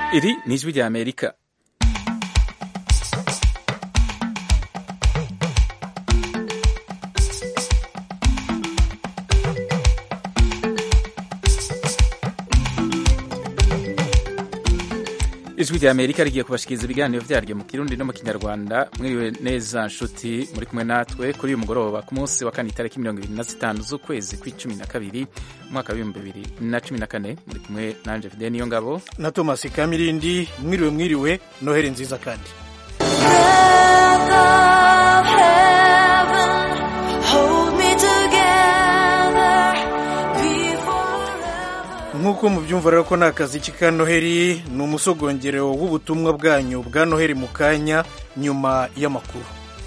Iri ni ijwi rya Amerika. ijwi rya amerika rigiye kubashikiriza ibiganiro vyaryo mu kirundi no mu kinyarwanda mwiriwe neza nshuti muri kumwe natwe kuri uyu mugoroba ku munsi wa kane itariki mirongo ibiri na zitanu z'ukwezi kw'icumi na kabiri umwaka w'ibihumbi bibiri na cumi na kane muri kumwe nanje fide niyo ngabo na thomas kamirindi mwiriwe mwiriwe noheri nziza kandi nk'uko mubyumva rero ko ni akazi ka noheri ni umusogongero w'ubutumwa bwanyu bwa noheri mu kanya nyuma y'amakuru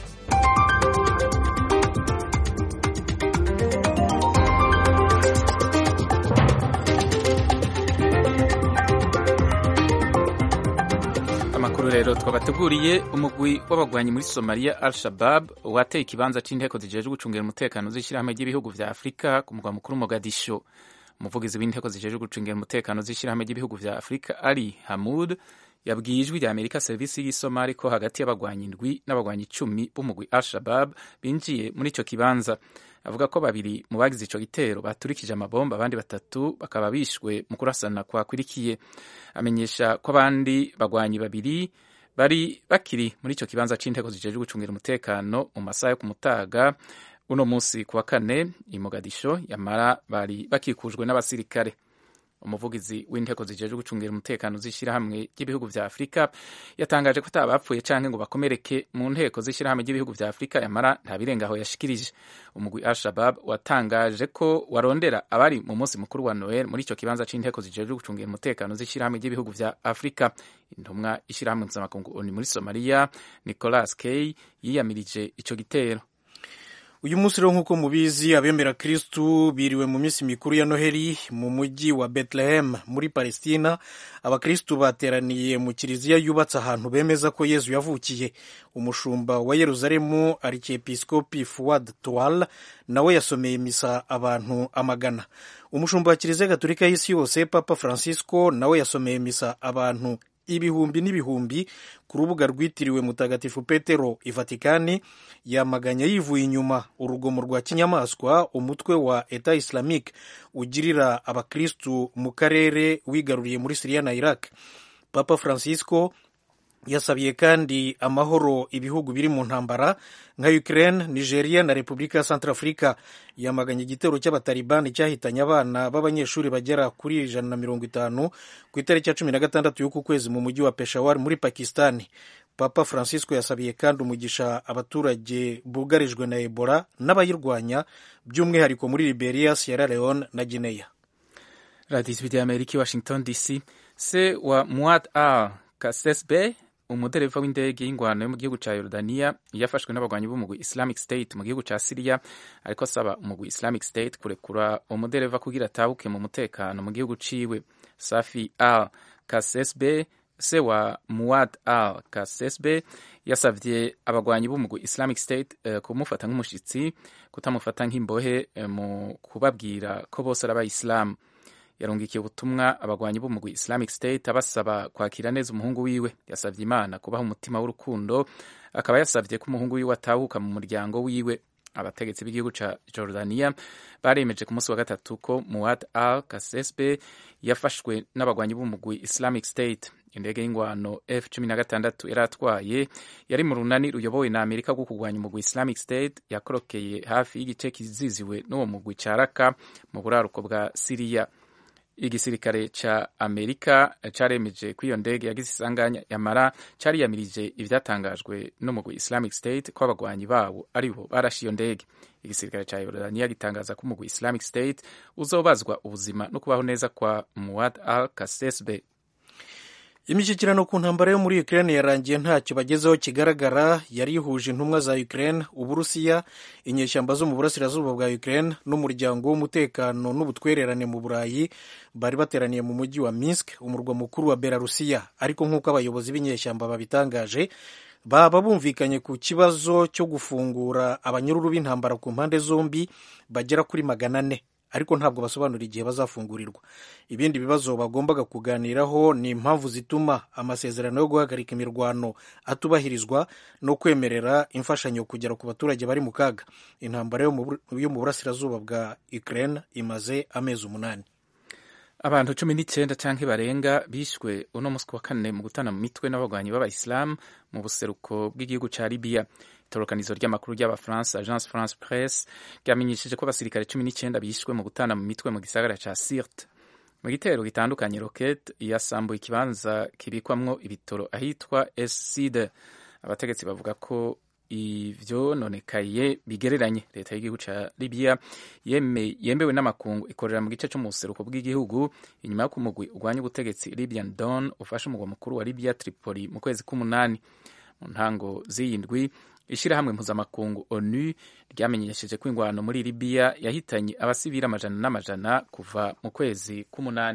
amakuru rero twabateguriye umugwi w'abagwanyi muri somaliya al shabab wateye ikibanza c'inteko zijejwe gucungira umutekano z'ishyirahamwe ry'ibihugu vya afurika ku mugwa mukuru mogadisho umuvugizi w'inteko zijejwe gucungira umutekano z'ishyirahamwe ry'ibihugu vya afurika ali hamud yabwiye ijwi rya amerika serivisi y'isomali ko hagati y'abagwanyi indwi n'abagwanyi icumi b'umugwi al shabab binjiye muri ico kibanza avuga ko babiri mu bagize ico gitero baturikije amabomba abandi batatu bakaba bishwe mu kurasana kwakwirikiye amenyesha ko abandi bagwanyi babiri bari bakiri muri ico kibanza c'inteko zijejwe gucungira umutekano mu masaha yo ku mutaga uno munsi ku wa kane i Mogadisho yamara bari bakikujwe n'abasirikare umuvugizi w'inteko zijejwe gucungira umutekano z'ishyirahamwe ry'ibihugu vya afurika yatangaje ko atabapfuye canke ngo bakomereke mu nteko z'ishyirahamwe ry'ibihugu vya afurika yamara nta birengaho yashikirije umugwi al-shabab watangaje ko warondera abari mu munsi mukuru wa noel muri ico kibanza c'inteko zijejwe gucungira umutekano z'ishyirahamwe ry'ibihugu vya afurika intumwa ishyirahamwe mpuzamakungu oni muri somaliya nicolas kay yiyamirije ico gitero uyu munsi rero nk'uko mubizi abemera kristu biriwe mu minsi mikuru ya noheli mu mujyi wa bethlehem muri palestina abakristu bateraniye mu kiliziya yubatse ahantu bemeza ko yezu yavukiye umushumba wa yeruzalemu arikiepiskopi fuad toal nawe yasomeye misa abantu amagana umushumba wa kiliziya gatolika y'isi yose papa francisco nawe yasomeye misa abantu ibihumbi n'ibihumbi ku rubuga rwitiriwe mutagatifu petero i vatikani yamaganya yivuye inyuma urugomo rwa kinyamaswa umutwe wa eta islamique ugirira abakristu mu karere wigaruriye muri siriya na iraq papa francisco yasabiye kandi amahoro ibihugu biri mu ntambara nka Ukraine, Nigeria na Repubulika ya Centrafrica. Yamaganye igitero cy'abatalibani cyahitanye abana b'abanyeshuri bagera kuri ijana na mirongo itanu ku itariki ya cumi na gatandatu y'uku kwezi mu mujyi wa Peshawar muri Pakistani. Papa Francisco yasabiye kandi umugisha abaturage bugarijwe na Ebola n'abayirwanya by'umwihariko muri Liberia, Sierra Leone na Guinea. radiyo ijwi rya amerika i washington dc se wa muad al kasesbe umudereva w'indege y'ingwano yo mu gihugu ca Yorodaniya yafashwe n'abagwanyi b'umugwi Islamic State mu gihugu ca Syria ariko asaba umugwi Islamic State kurekura umudereva kugira atahuke mu mutekano mu gihugu ciwe Safi al Kasesbe se wa Muad al Kasesbe yasavye abagwanyi b'umugwi Islamic State uh, kumufata nk'umushitsi kutamufata nk'imbohe uh, mu kubabwira ko bose ari abayisilamu yarungikiye ubutumwa abagwanyi b'umugwi Islamic State abasaba kwakira neza umuhungu wiwe yasavye Imana kubaha umutima w'urukundo akaba yasavye ko umuhungu wiwe atahuka mu muryango wiwe abategetsi b'igihugu ca Jordania baremeje ku munsi wa gatatu ko Muad al Kasesbe yafashwe n'abagwanyi b'umugwi Islamic State indege y'ingwano F16 yari atwaye yari mu runani ruyobowe na Amerika rwo kurwanya umugwi Islamic State yakorokeye hafi y'igice kiziziwe n'uwo mugwi ca Raqqa mu buraruko bwa Syria igisirikare ca amerika caremeje ko iyo ndege yagize isanganya yamara cariyamirije ivyatangajwe n'umugwi islamic state ko abagwanyi bawo aribo barashe iyo ndege igisirikare ca yorodaniya gitangaza ko umugwi islamic state uzobazwa ubuzima no kubaho neza kwa muad al kasesbe imishyikirano ku ntambara yo muri Ukraine yarangiye ntacyo bagezeho kigaragara yari ihuje intumwa za Ukraine uburusiya inyeshyamba zo mu burasirazuba bwa Ukraine n'umuryango w'umutekano n'ubutwererane mu burayi bari bateraniye mu mujyi wa Minsk umurwa mukuru wa Belarusiya ariko nk'uko abayobozi b'inyeshyamba babitangaje baba bumvikanye ku kibazo cyo gufungura abanyururu b'intambara ku mpande zombi bagera kuri magana ane ariko ntabwo basobanura igihe bazafungurirwa ibindi bibazo bagombaga kuganiraho ni impamvu zituma amasezerano yo guhagarika imirwano atubahirizwa no kwemerera imfashanyo kugera ku baturage bari mu kaga intambara yo mu burasirazuba bwa Ukraine imaze amezi umunani abantu cumi n'icyenda canke barenga bishwe uno musi wa kane mu gutana mu mitwe n'abagwanyi b'abayisilamu mu buseruko bw'igihugu ca libiya itorokanizo ry'amakuru ry'abafaransa agence france presse ryamenyesheje ko abasirikare cumi n'icyenda bishwe mu gutana mu mitwe mu gisagara ca sirte mu gitero gitandukanye roket yasambuye ikibanza kibikwamwo ibitoro ahitwa eside abategetsi bavuga ko ivyononekaye bigereranye leta y'igihugu ca libiya yembewe n'amakungu ikorera mu gice co mu buseruko bw'igihugu inyuma yo kumugwi urwanya ubutegetsi libyan don ufashe umugwa mukuru wa libiya tripoli mu kwezi k'umunani mu ntango z'iyindwi ishirahamwe mpuzamakungu onu ryamenyesheje ko ingwano muri libiya yahitanye abasivili amajana n'amajana kuva mu kwezi k'umunani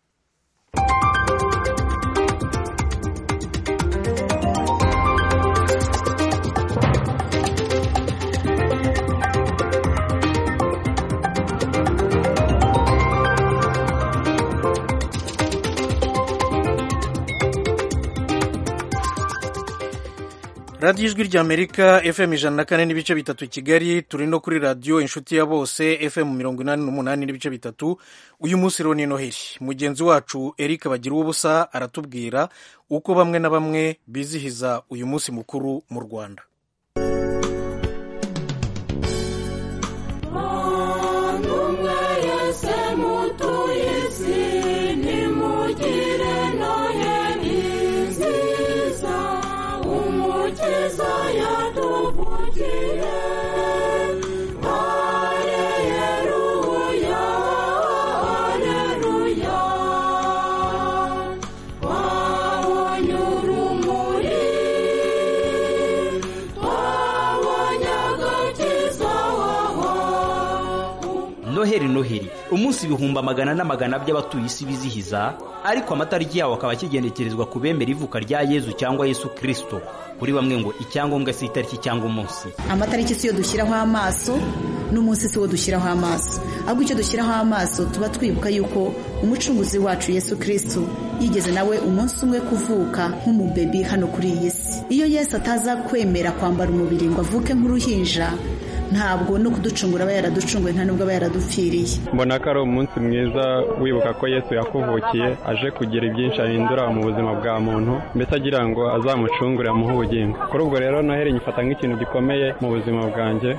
radiyo ijwi ry'amerika fm ijana na kane n'ibice bitatu kigali turi no kuri radiyo inshuti ya bose fm mirongo inani n'umunani n'ibice bitatu uyu munsi rero ni noheli mugenzi wacu eric bagira ubusa aratubwira uko bamwe na bamwe bizihiza uyu munsi mukuru mu rwanda noheri noheri umunsi ibihumbi amagana n'amagana by'abatuye isi bizihiza ariko amatariki yawo akaba akigenekerezwa ku bemera ivuka rya yezu cyangwa yesu kirisito kuri bamwe ngo icyangombwa si itariki cyangwa umunsi amatariki si yo dushyiraho amaso n'umunsi si wo dushyiraho amaso ahubwo icyo dushyiraho amaso tuba twibuka yuko umucunguzi wacu yesu kirisito yigeze nawe umunsi umwe kuvuka nk'umubebi hano kuri iyi si iyo yesu ataza kwemera kwambara umubiri ngo avuke nk'uruhinja ntabwo no kuducungura aba yaraducunguye nta nubwo aba yaradupfiriye mbona ko ari umunsi mwiza wibuka ko yesu yakuvukiye aje kugira ibyinshi ahindura mu buzima bwa muntu mbese agira ngo azamucungure amuhe ubugingo kuri ubwo rero noheri nyifata nk'ikintu gikomeye mu buzima bwanjye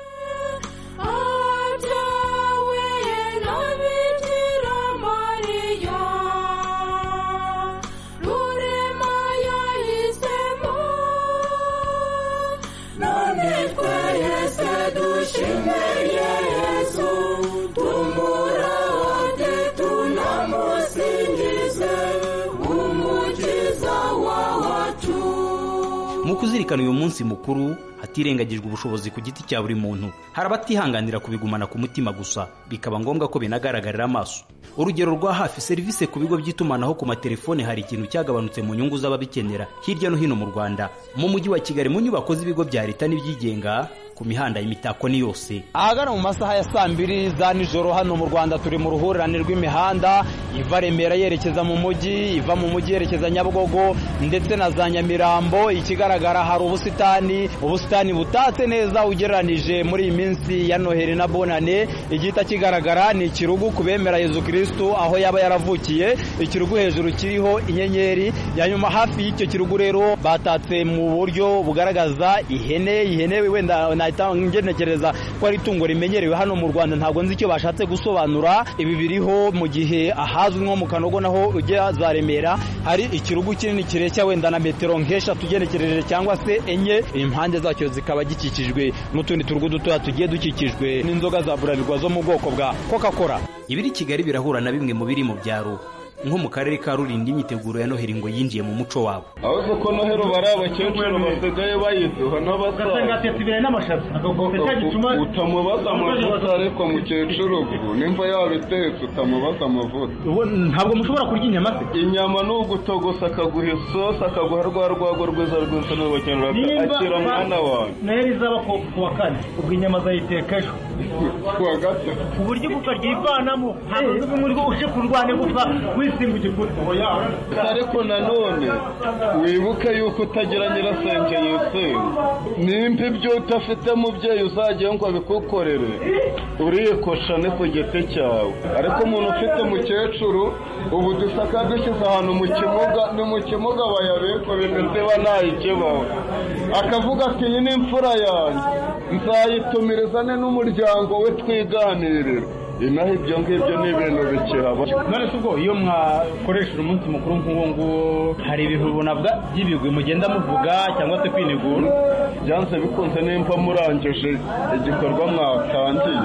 mu kuzirikana uyu munsi mukuru hatirengagijwe ubushobozi ku giti cya buri muntu hari abatihanganira kubigumana ku mutima gusa bikaba ngombwa ko binagaragarira amaso urugero rwa hafi serivisi ku bigo by'itumanaho ku matelefone hari ikintu cyagabanutse mu nyungu z'ababikenera hirya no hino mu rwanda mu mujyi wa kigali mu nyubako z'ibigo bya leta n'ibyigenga ku mihanda imitako ni yose ahagana mu masaha ya saa mbiri za nijoro hano mu rwanda turi mu ruhurirane rw'imihanda iva remera yerekeza mu mujyi iva mu mujyi yerekeza nyabugogo ndetse na za nyamirambo ikigaragara hari ubusitani ubusitani butatse neza ugereranije muri iyi minsi ya noheli na bonane igihita kigaragara ni ikirugu ku bemera yezu kirisitu aho yaba yaravukiye ikirugu hejuru kiriho inyenyeri yanyuma hafi y'icyo kirugu rero batatse mu buryo bugaragaza ihene ihene wenda nahita ngenekereza ko ari itungo rimenyerewe hano mu rwanda ntabwo nzi icyo bashatse gusobanura ibi biriho mu gihe ahazwi nko mu kanogo naho ujya za remera hari ikirugu kinini kireshya wenda na metero nk'eshatu ugenekereje cyangwa se enye impande zacyo zikaba gikikijwe n'utundi turugu dutoya tugiye dukikijwe n'inzoga za burarirwa zo mu bwoko bwa coca cola ibiri kigali birahura na bimwe mu biri mu byaro nko mu karere ka rulindo imyiteguro ya noheli ngo yinjiye mu muco wabo ahubwo ko noheli bari abakecuru basigaye bayiduha n'abasaza utamubaza amavuta ariko mukecuru ubwo nimba yabitetse utamubaza amavuta ntabwo mushobora kurya inyama se inyama ni ugutogosa akaguha isosi akaguha rwa rwago rwiza rwose n'ubukenera akira mwana wawe noheli izaba ku wa kane ubwo inyama azayiteka ejo ku wa gatatu uburyo ukaryivanamo ntabwo muri uje kurwanya gupfa wisimba igikuta ariko nanone wibuke yuko utagira nyirasenge yisenga nimba ibyo udafite mubyeyi uzagiye ngo abikukorere urikoshane ku giti cyawe ariko umuntu ufite mukecuru ubu dusaka dushyize ahantu mu kimuga ni mu kimuga bayabika bimeze ntayikibaho akavuga ati iyi ni imfura yanjye nzayitumirizane n'umuryango we twiganirira inaha ibyo ngibyo ni ibintu bikihaba none se ubwo iyo mwakoresheje umunsi mukuru nk'uwo nguwo hari ibintu runabwa by'ibigwi mugenda muvuga cyangwa se kwinigura byanze bikunze nimba murangije igikorwa mwatangiye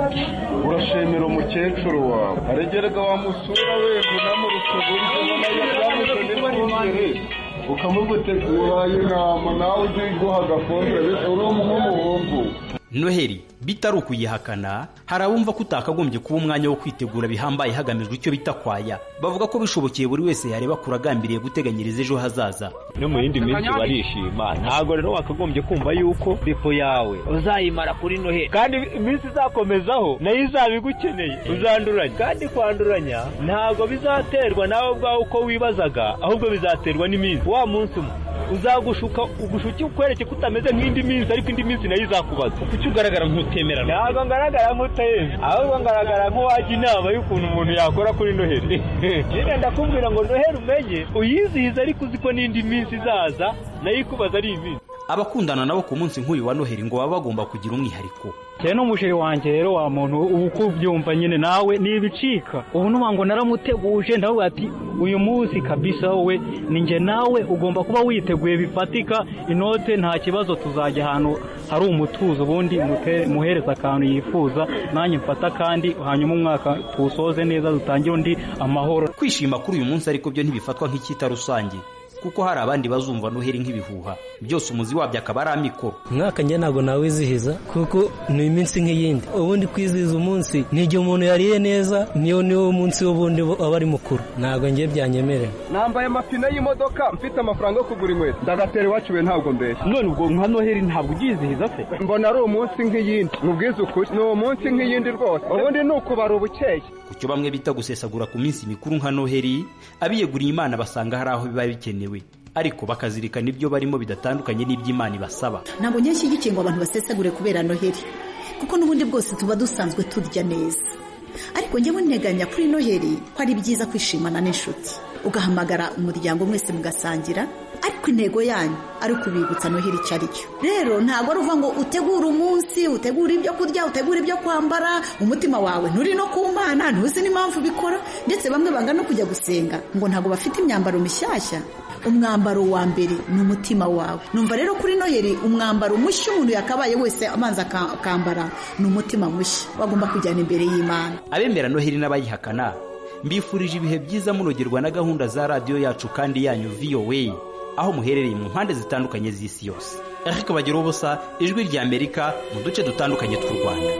urashimira umukecuru wawe aregerega wamusura wenda unamurutse uburyo ubona yabuze n'ifumbire ukamugutegura inama nawe uzi guha agafumbire uri nk'umuhungu noheli bitari ukuyihakana hari abumva ko utakagombye kuba umwanya wo kwitegura bihambaye hagamijwe icyo bita kwaya bavuga ko bishobokeye buri wese yareba kure agambiriye guteganyiriza ejo hazaza no mu yindi minsi barishima ntabwo rero wakagombye kumva yuko depo yawe uzayimara kuri noheli kandi iminsi izakomezaho nayo izaba igukeneye uzanduranya kandi kwanduranya ntabwo bizaterwa nawe ubwawe uko wibazaga ahubwo bizaterwa n'iminsi wa munsi umwe uzagushuka ugushuke ukwereke ko utameze nk'indi minsi ariko indi minsi nayo izakubaza kuki ugaragara nk'utemera ntabwo ngaragara nk'utayemera ahubwo ngaragara nk'uwajya inama y'ukuntu umuntu yakora kuri noheli nyine ndakubwira ngo noheli umenye uyizihize ariko uzi ko n'indi minsi izaza nayo ikubaza ari iminsi abakundana nabo ku munsi nk'uyu wa noheli ngo baba bagomba kugira umwihariko cyane n'umusheri wanjye rero wa muntu ubu uko ubyumva nyine nawe ntibicika ubu nuba ngo naramuteguje ndavuga ati uyu munsi kabisa wowe ni njye nawe ugomba kuba witeguye bifatika inote nta kibazo tuzajya ahantu hari umutuzo ubundi muhereza akantu yifuza nanjye mfata kandi hanyuma umwaka tuwusoze neza dutangire undi amahoro kwishima kuri uyu munsi ariko byo ntibifatwa nk'icyita rusange kuko hari abandi bazumva noheli nk'ibihuha byose umuzi wabyo akaba ari amikoro umwaka njye ntabwo nawizihiza kuko ni iminsi nk'iyindi ubundi kwizihiza umunsi ni igihe umuntu yariye neza niyo niwo munsi w'ubundi aba ari mukuru ntabwo njye byanyemerera nambaye amapine y'imodoka mfite amafaranga yo kugura inkweto ndagatera iwacu we ntabwo mbeshya none ubwo nka noheli ntabwo ugizihiza se mbona ari umunsi nk'iyindi mubwize ukuri ni umunsi nk'iyindi rwose ubundi ni ukubara ubukeye ku cyo bamwe bita gusesagura ku minsi mikuru nka noheli abiyeguriye imana basanga hari aho biba bikenewe ariko bakazirikana ibyo barimo bidatandukanye n'iby'imana ibasaba ntabwo njye nshyigikiye ngo abantu basesagure kubera noheli kuko n'ubundi bwose tuba dusanzwe turya neza ariko njyewe nteganya kuri noheli ko ari byiza kwishimana n'inshuti ugahamagara umuryango mwese mugasangira ariko intego yanyu ari ukubibutsa noheli icyo ari cyo rero ntabwo ari uvuga ngo utegure umunsi utegure ibyo kurya utegure ibyo kwambara umutima wawe nturi no ku mana ntuzi n'impamvu ubikora ndetse bamwe banga no kujya gusenga ngo ntabwo bafite imyambaro mishyashya umwambaro wa mbere ni umutima wawe numva rero kuri noheli umwambaro mushya umuntu yakabaye wese amazi akambara ni umutima mushya wagomba kujyana imbere y'imana abemera noheli n'abayihakana mbifurije ibihe byiza munogerwa na gahunda za radiyo yacu kandi yanyu voa aho muherereye mu mpande zitandukanye z'isi yose ariko bagira ubusa ijwi rya amerika mu duce dutandukanye tw'u rwanda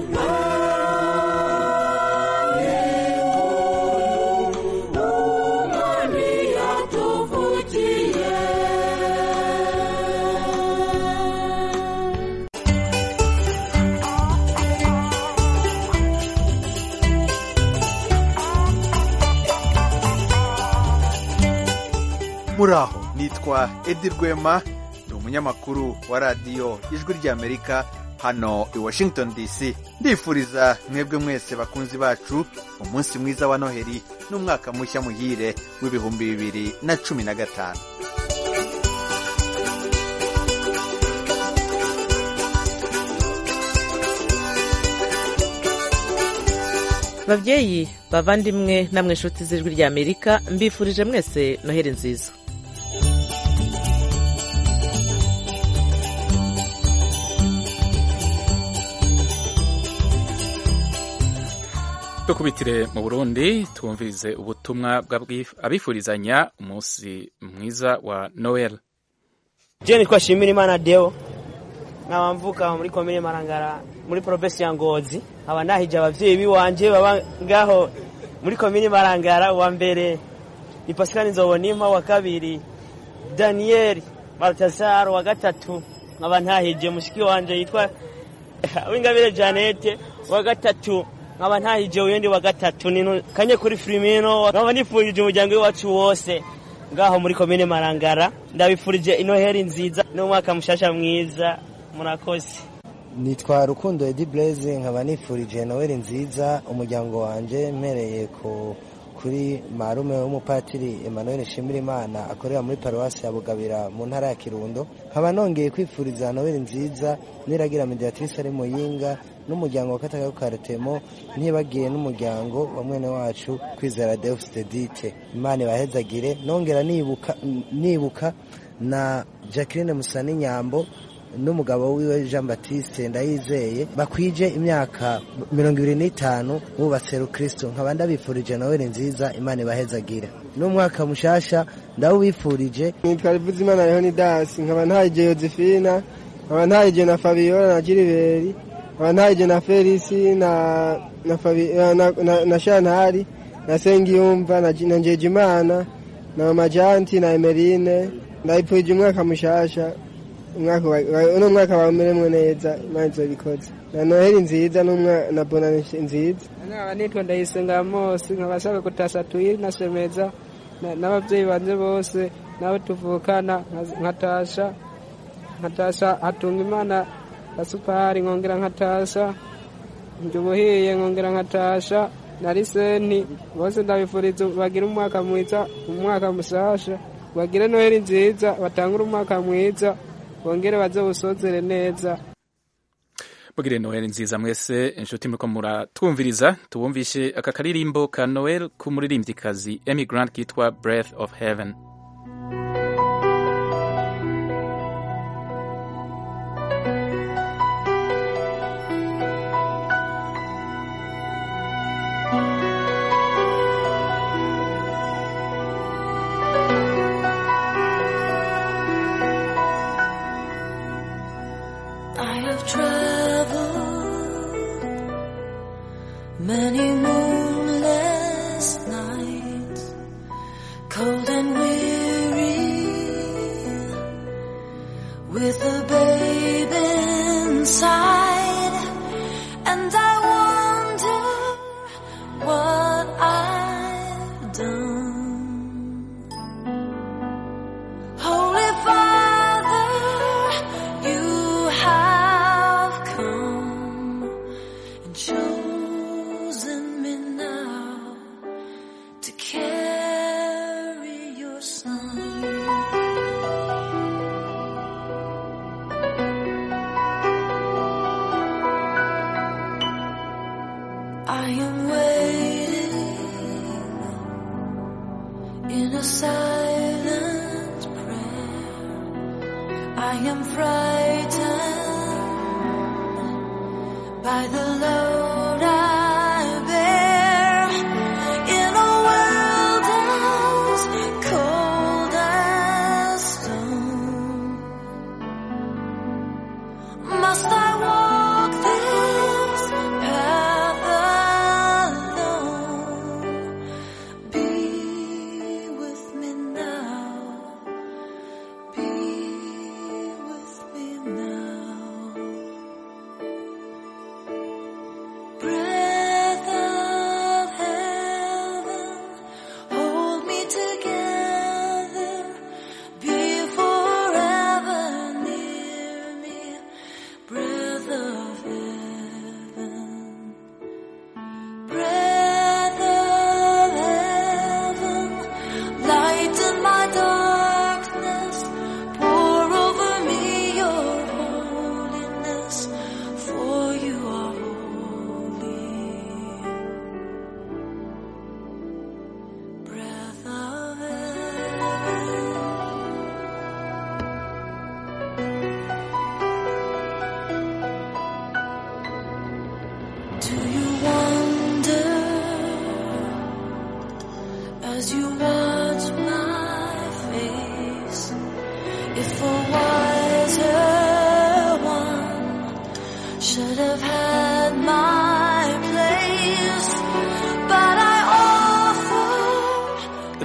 muraho nitwa edi rwema ni umunyamakuru wa radiyo ijwi ry'amerika hano i washington dc ndifuriza mwebwe mwese bakunzi bacu umunsi mwiza wa noheli n'umwaka mushya muhire w'ibihumbi bibiri na cumi na gatanu babyeyi bavandimwe namwe inshuti z'ijwi rya amerika mbifurije mwese noheli nziza dukubitire mu burundi twumvirize ubutumwa abifurizanya umunsi mwiza wa noel je nitwa shimira imana deo nkaba mvuka muri komine marangara muri provinsi ya ngozi nkaba nahije abavyeyi biwanje baba ngaho muri komine marangara wa mbere ni pascal nzobonimpa wa kabiri daniel baltasar wa gatatu nkaba ntahije mushiki wanje yitwa wingabire janete wa gatatu nkaba ntahije uyundi wa gatatu nino kanye kuri Firmino nkaba nifurije umuryango wacu wose ngaho muri komine Marangara ndabifurije inoheri nziza n'umwaka mushasha mwiza murakoze nitwa Rukundo Edi Blaze nkaba nifurije Noel nziza umuryango wanje mpereye ku kuri marume w'umupatiri Emmanuel Shimirimana akorera muri paruwasi ya Bugabira mu ntara ya Kirundo nkaba nongeye kwifuriza Noel nziza niragira mediatrice ari muyinga n'umuryango wa Katagayo Karetemo ntibagiye n'umuryango wa mwene wacu kwizera Deus Dedite Imana ibahezagire nongera nibuka nibuka na Jacqueline Musani Nyambo n'umugabo wiwe Jean Baptiste ndayizeye bakwije imyaka mirongo ibiri n'itanu bubatse rukristo nkaba ndabifurije Noel nziza Imana ibahezagire n'umwaka mushasha ndawubifurije nitwa Rivuzimana Leonidas nkaba ntahije Josephina nkaba ntahije na Fabiola na Gilbert nkaba ntahije na Felisi na na, Fabi, na, na, na Shantari na Sengiyumva na, na Njejimana na Majanti na Emeline ndabifurije umwaka mushasha uno mwaka wameremwe neza imana izobikoze na noheli nziza na bonane nziza nkaba nitwa ndayisenga mose nkaba ashaka gutasa tuyiri na semeza n'ababyeyi banje bose n'abo tuvukana nkatasha nkatasha hatunga imana na supari nkongera nkatasha njye ubuhiye nkongera nkatasha na riseni bose ndabifuriza bagire umwaka mwiza umwaka musasha bagire noheli nziza batangure umwaka mwiza bongere baze busozere neza mugire noel nziza mwese inshuti muriko muratwumviriza tubumvishe aka karirimbo ka noel k'umuririmbyikazi emy grant kitwa breath of heaven Many moonless nights, cold and weary, with a babe inside, and I wonder what I've done. Holy Father, you have come and chosen me now to carry your son. I am waiting in a silent prayer. I am frightened by the load I bear in a world as cold as stone. Must I walk this path alone? Be with me now. Be with me now.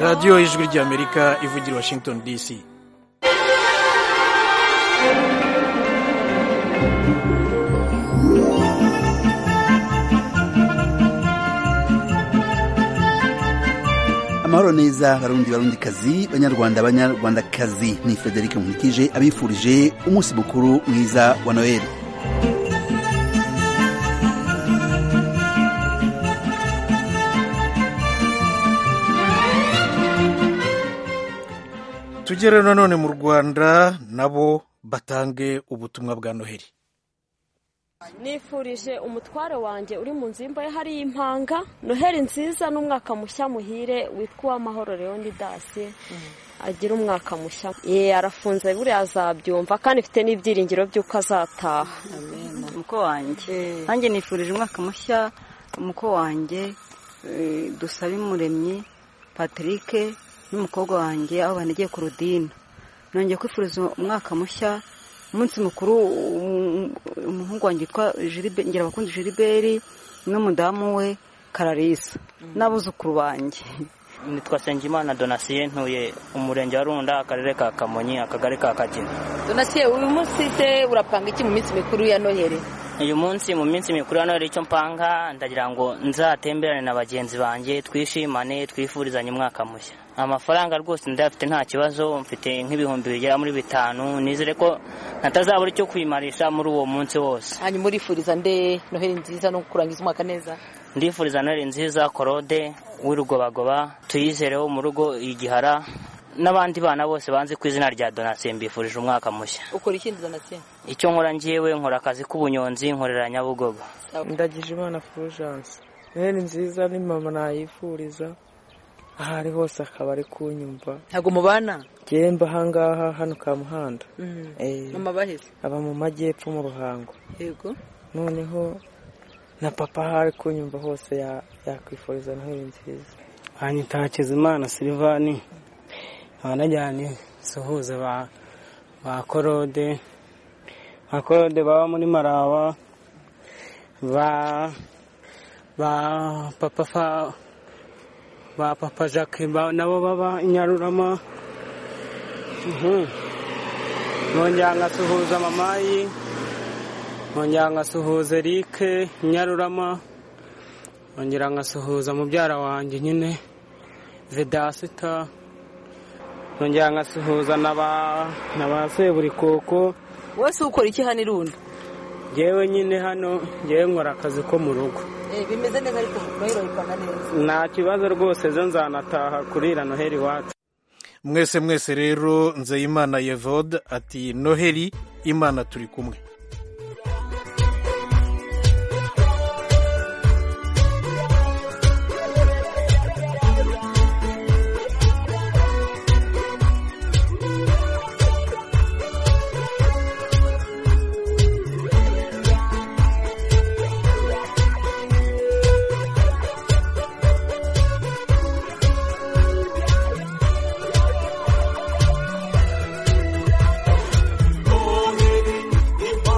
radiyo y'ijwi ry'amerika ivugira i washington dc amahoro neza barundi barundikazi banyarwanda banyarwandakazi ni frederic nkurikije abifurije umunsi mukuru mwiza wa noheli tugere nanone mu rwanda nabo batange ubutumwa bwa noheli nifurije umutware wanjye uri mu nzu y'imbohe hariyo impanga noheli nziza n'umwaka mushya muhire witwa uwamahoro leonidasi agira umwaka mushya ye arafunze buriya azabyumva kandi mfite n'ibyiringiro by'uko azataha umuko wanjye nanjye nifurije umwaka mushya umuko wanjye dusaba umuremyi patrick n'umukobwa wanjye aho banegeye ku rudina nongeye kwifuriza umwaka mushya umunsi mukuru umuhungu wanjye witwa ngirabakundi jiriberi n'umudamu we kararisa n'abuzukuru banjye nitwa Nsengimana donasiye ntuye umurenge wa runda akarere ka kamonyi akagari ka kagina donasiye uyu munsi se urapanga iki mu minsi mikuru ya noheli uyu munsi mu minsi mikuru ya noheli icyo mpanga ndagira ngo nzatemberane na bagenzi banjye twishimane twifurizanye umwaka mushya amafaranga rwose ndayafite nta kibazo mfite nk'ibihumbi bigera muri bitanu nizere ko natazabura icyo kwimarisha muri uwo munsi wose hanyuma urifuriza nde noheli nziza no kurangiza umwaka neza ndifuriza noheli nziza korode w'irugobagoba tuyizereho mu rugo igihara n'abandi bana bose banze ku izina rya donasiyo mbifurije umwaka mushya ukora ikindi donasiyo icyo nkora ngewe nkora akazi k'ubunyonzi nkorera nyabugogo ndagije imana furujanse noheli nziza ni mama nayifuriza aho ari hose akaba ari kunyumva ntabwo mubana gemba ahangaha hano ka muhanda mama baheze aba mu majyepfo mu ruhango yego noneho na papa aho ari kunyumva hose yakwifuriza noheli nziza hanyita hakizimana silivani abanajyanye suhuza ba ba korode ba korode baba muri maraba ba ba papa fa ba papa jacques nabo baba i nyarurama nkongera nkasuhuza mamayi nkongera nkasuhuza erike nyarurama nkongera nkasuhuza mubyara wanjye nyine vedasita nkongera nkasuhuza na ba seburikoko wese ukora iki hano irundi ngewe nyine hano ngewe nkora akazi ko mu rugo bimeze neza ariko noheli bayipanga neza nta kibazo rwose ejo nzanataha kurira noheli iwacu mwese mwese rero nzeyimana yevode ati noheli imana turi kumwe Noheli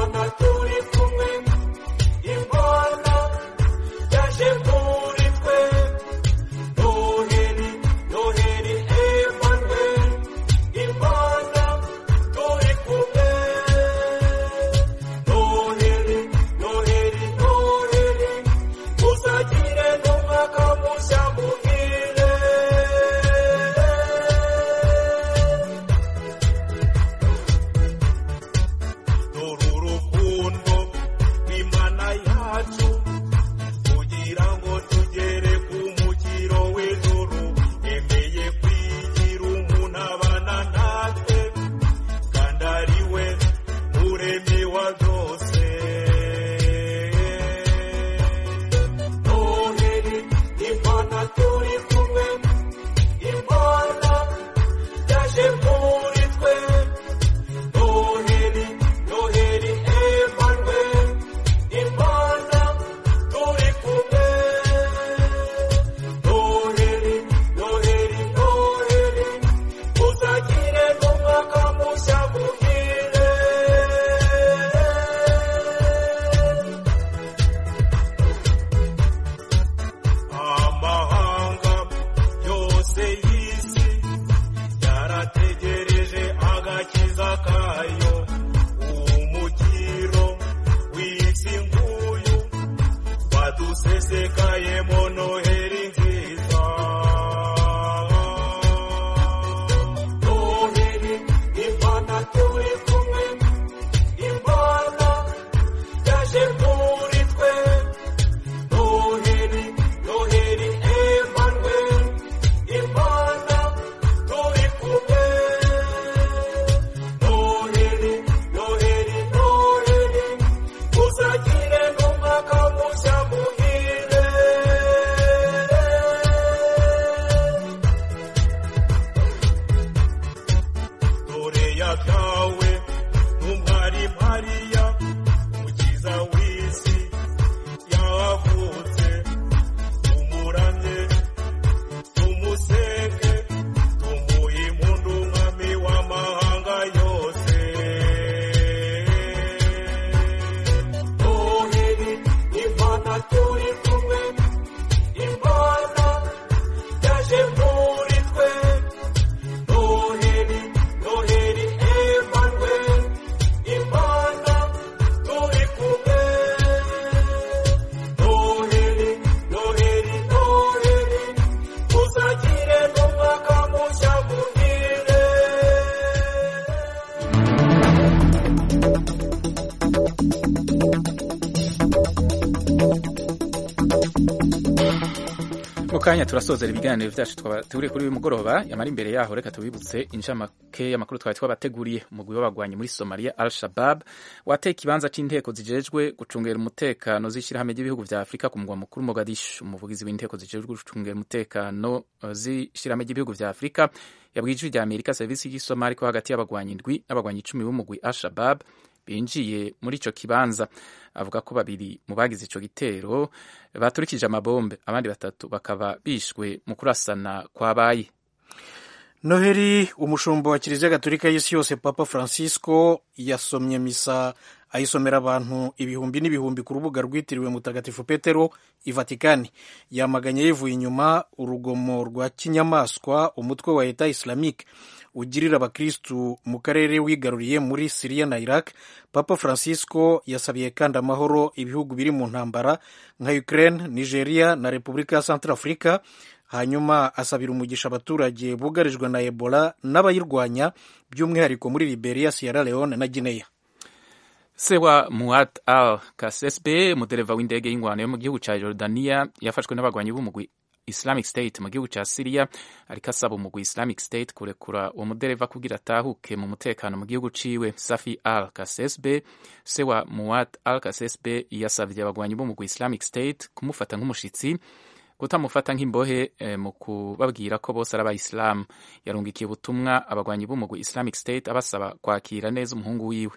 hadusesekayemo noheri nziza noheri imana turi kumwe imana yaje muri twe noheri noheri emmanuel imana turi kumwe noheri noheri noheri uzagire n'umwaka mushya muhire dore yabyawe n'umwari mariya umukiza w'isi yavutse tumuramye tumusenge tumuhe impundu umwami w'amahanga yose noheri imana turi kumwe imana yaje muri twe noheri noheri emmanuel imana turi kumwe noheri noheri noheri uzagire n'umwaka mushya muhire mu kanya turasozera ibiganiro byacu twabateguriye kuri uyu mugoroba yamara imbere yaho reka tubibutse inshamake y'amakuru twari twabateguriye umugwi w'abagwanyi muri somalia al shabab wateye ikibanza c'inteko zijejwe gucungera umutekano z'ishirahamwe ry'ibihugu vya afurika ku mugwa mukuru mogadishu umuvugizi w'inteko zijejwe gucungera umutekano uh, z'ishirahamwe ry'ibihugu vya afurika yabwiye ijwi rya amerika serivisi y'isomali ko hagati y'abagwanyi indwi n'abagwanyi icumi b'umugwi al shabab binjiye muri ico kibanza avuga ko babiri mu bagize ico gitero baturikije amabombe abandi batatu bakaba bishwe mu kurasana kwabaye noheli umushumba wa kiliziya gatolika y'isi yose papa francisco yasomye misa ayisomera abantu ibihumbi n'ibihumbi ku rubuga rwitiriwe mutagatifu petero i vatikani yamaganye yivuye inyuma urugomo rwa kinyamaswa umutwe wa leta islamique ugirira abakristu mu karere wigaruriye muri siriya na iraq papa francisco yasabiye kandi amahoro ibihugu biri mu ntambara nka ukraine nigeria na repubulika ya centrafrica hanyuma asabira umugisha abaturage bugarijwe na ebola n'abayirwanya by'umwihariko muri liberia sierra leone na guinea se wa muad al kasesbe umudereva w'indege y'ingwano yo mu gihugu cya jordania yafashwe n'abagwanyi b'umugwi islamic state mu gihugu cya syria ariko asaba umugwi islamic state kurekura uwo mudereva kugira atahuke mu mutekano mu gihugu ciwe safi al kasesbe se wa muad al kasesbe yasavye abagwanyi b'umugwi islamic state kumufata nk'umushitsi kutamufata nk'imbohe eh, mu kubabwira ko bose ari abayisilamu yarungikiye ubutumwa abagwanyi b'umugwi islamic state abasaba kwakira neza umuhungu wiwe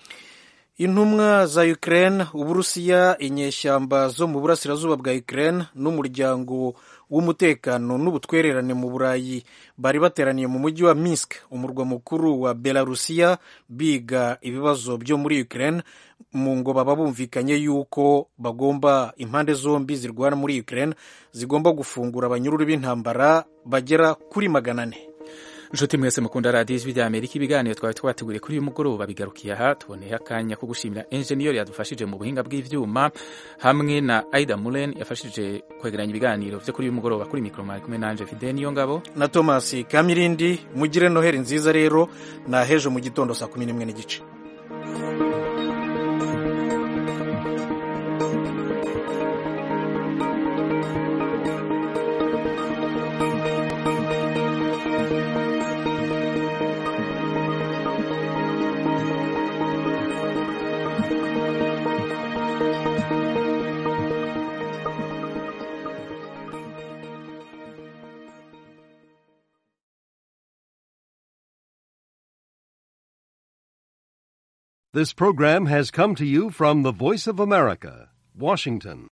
intumwa za ukraine uburusiya inyeshyamba zo mu burasirazuba bwa ukraine n'umuryango w'umutekano n'ubutwererane mu burayi bari bateraniye mu mujyi wa minsk umurwa mukuru wa belarusiya biga ibibazo byo muri ukraine mu ngo baba bumvikanye yuko bagomba impande zombi zirwana muri ukraine zigomba gufungura abanyururu b'intambara bagera kuri magana ane nshuti mwese mukunda radiyo ijwi rya amerika ibiganiro twari twateguriye kuri uyu mugoroba bigarukiye aha tuboneye akanya ko gushimira enjeniyeri yadufashije mu buhinga bw'ivyuma hamwe na aida mulen yafashije kwegeranya ibiganiro vyo kuri uyu mugoroba kuri mikoro mwari kumwe nanje fide niyo ngabo na thomas kamirindi mugire noheri nziza rero na hejo mu gitondo saa kumi n'imwe n'igice This program has come to you from the Voice of America, Washington.